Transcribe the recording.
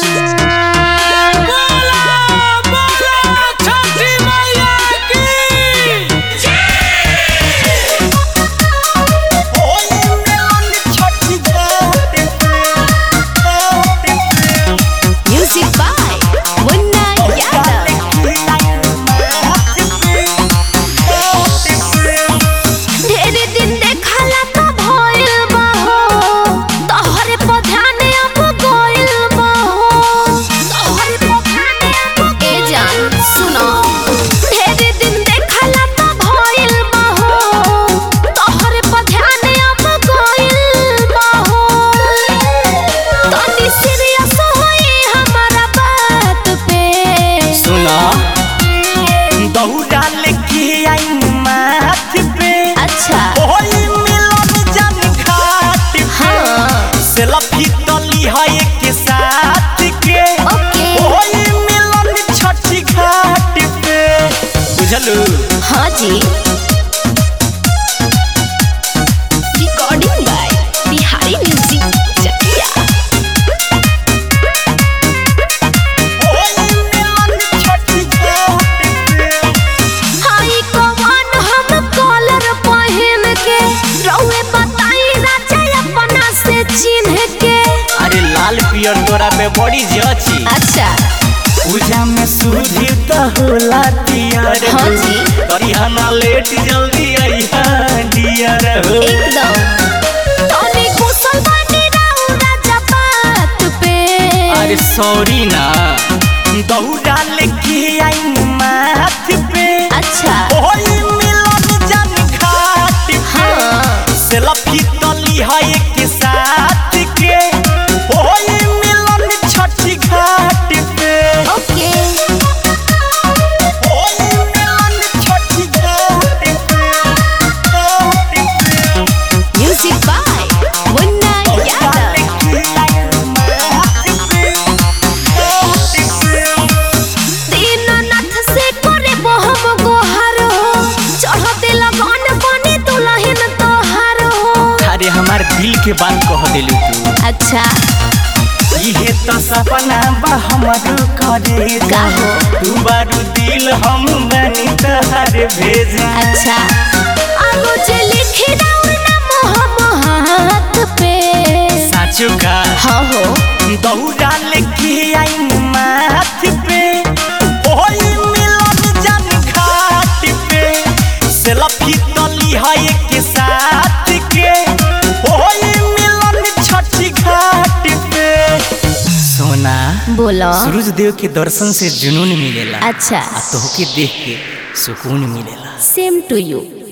Music by Munna Yadav. ढेरे दिन देखला त भइल बा हो तोहरे पर ध्यान अब गइल बा हो तोहरे पर ध्यान अब ए जान सुनो ढेरे दिन देखला त भइल बा हो तोहरे पर ध्यान अब गइल बा हो तनी सीरियस होई हमारा बात पे सुना दौड़ा लेके आई माथ पे अच्छा ओही मिलन जन घाट पे हाँ सेल्फी तली है एक साथ के ओके ओही मिलन छठी घाट पे बुझलू हाँ जी recording by Bihari music Chakiya ओही मिलन छठी घाट पे हाई कवन हम कॉलर पहन के रउए बताई राजा अपना से चिन्ह के अरे लाल पियर तोरा पे बड़ी जची अच्छा पूजा में सूझी त होला तियर हाँ जी। करिहाना लेट जल्दी आइहा डियर हो एकदम तनी कुशल बानी राउ राजा बात पे अरे सॉरी ना दौड़ा लेके आई माथ पे अच्छा ओही मिलन जन घाट पे हाँ सेल्फी तली है एक साथ के ओही मिलन छठी घाट पे ओके ओही मिलन छठी घाट पे घाट पे म्यूजिक बाय मुन्ना यादव दीननाथ से करे बहम गोहार हो चढ़ते लगन बने दुल्हन तोहार हो अरे हमार दिल के बात कह दिलू तू अच्छा इहे तो सपना बा हमर करे का हो? तू बारू दिल हम बनी तहर भेजा अच्छा आगो जे लिखी दाऊ ना मोह हाथ पे साचो का हाँ हो दौड़ा लेके आई माथ पे ओही मिलन जन घाट पे सेल्फी तली है एक साथ के ओही मिलन छठी घाट पे सोना बोलो सूरज देव के दर्शन से जुनून मिलेला अच्छा आ तोहके देख के सुकून मिलेला सेम टू यू